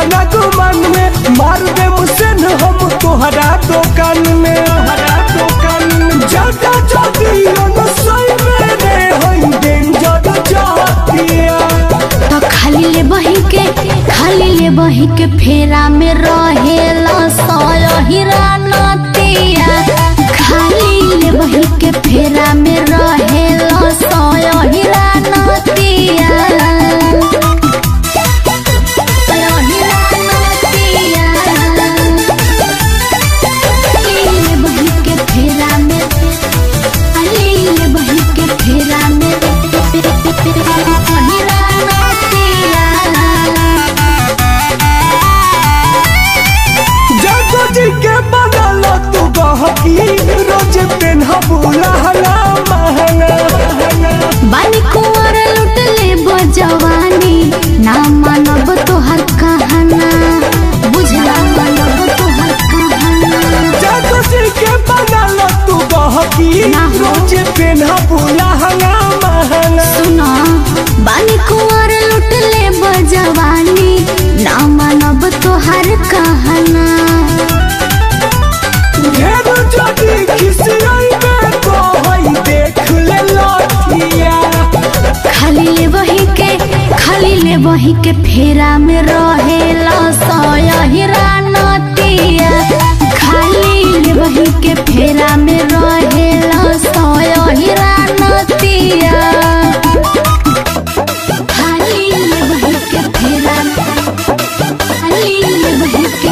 तना गुमान में मार दे मुसन हम तोहरा दुकान में तोहरा दुकान में जाता जाती न सही में रे होई डेंजर जातिया तो खाली ले बही के खाली ले बही के फेरा में रहेला सय हीरा नतिया खाली ले बही के फेरा में रहेला सय हीरा नतिया सय हीरा नतिया खाली ले बही के फेरा में खाली ले बही के फेरा में हीरा नतिया जागो जी के बनल तू गहकी रोज पेन्हबू लहंगा महंगा बानी कुंवर लुट ले बजवानी ना मानब तोहर कहना बुझला मानब तोहर कहना जागो जी के बनल तू गहकी ना हो। रोज पेन्हबू लहंगा महंगा सुना बानी कुंवर लुट ले बजवानी ना मानब तोहर कहना ढेर जदी खिसियाई में कहई देख ले लठिया खाली ले बही के खाली ले बही के फेरा में रहेला सय हीरा नतिया खाली ले बही के फेरा में रहेला सय हीरा नतिया खाली ले बही के फेरा खाली ले बही के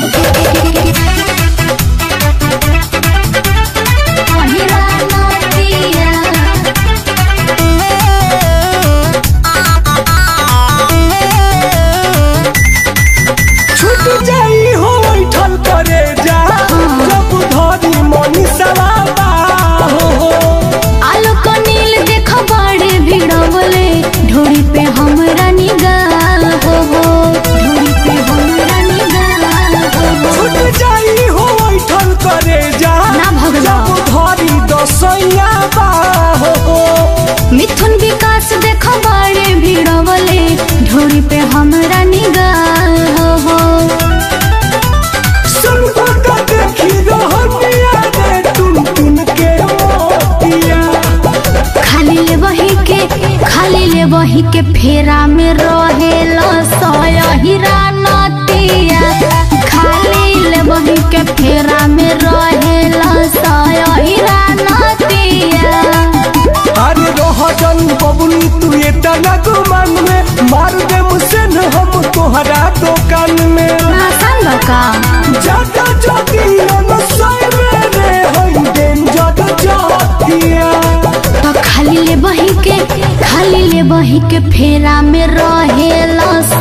हीरा नतिया छूट जाई हो बैठल करे जा जब धरी मनी सवाबा हो आलोक नील देख बड़े भिड़वले ढोरी पे हमरा निगाल हो हो ढोरी पे हमरा निगाल हो हो छूट जाई हो बैठल करे जा ना भगला। जब धरी दसैया बा हो मिथुन विकास देख बड़े भिड़वले ढोरी पे हमरा निगाल हो हो सुन का देखी रहनिया रे टुन टुन के मोतिया खाली ले बही के खाली ले बही के फेरा में रहेला सय हीरा नतिया खाली ले बही के फेरा में रहेला सय हीरा नतिया अरे रोहजन बबुनी तू ये तना गुमान में मार दे मुसन हम तोहरा दुकान में नासन बका जाता जाती न सही में रे होई डेंजर जातिया तो खाली ले बही के खाली ले बही के फेरा में रहेला